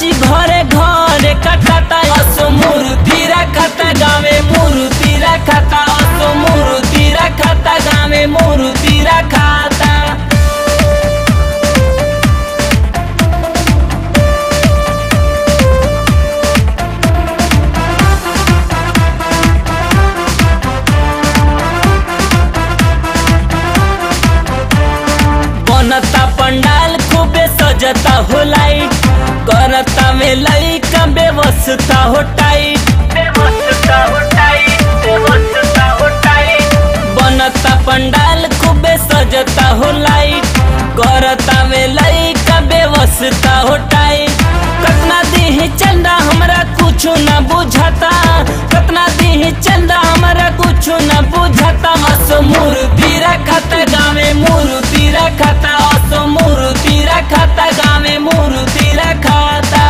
नाची घरे घरे कटाता असो मूर्ति रखता गावे मूर्ति रखता असो मूर्ति रखता गावे मूर्ति रखता बनता पंडाल खूबे सजता हो लाइट करता में लइका व्यवस्था हो टाइट व्यवस्था हो टाइट व्यवस्था हो टाइट बनता पंडाल खूबे सजता हो लाइट करता में लइका व्यवस्था हो टाइट कतना दी चंदा हमरा कुछो न बुझाता कतना दी चंदा हमरा कुछो न बुझाता असो मूर्ति रखत गावे मूर्ति रखता असो मूर्ति रखता गावे मूर्ति रखता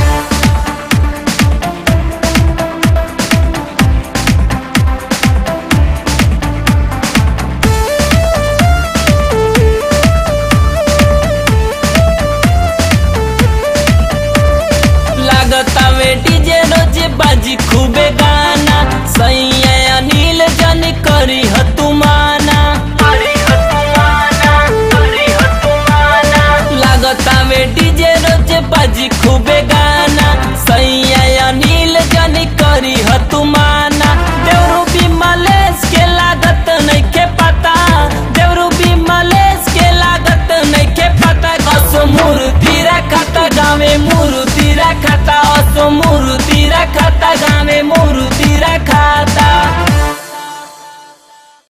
लागता में डीजे रोज बाजी खूबे गाना सैया अनिल जन करी ह तुमाना लागता में डीजे रोज बाजी खूबे गाना सैया अनिल जन करी ह तुमाना देवरू भी मलेश के लागत नहीं के पता देवरू भी मलेश के लागत नहीं के पता असो मूर्ति रखता गावे मूर्ति रखता असो मूर्ति रखता गावे मूर्ति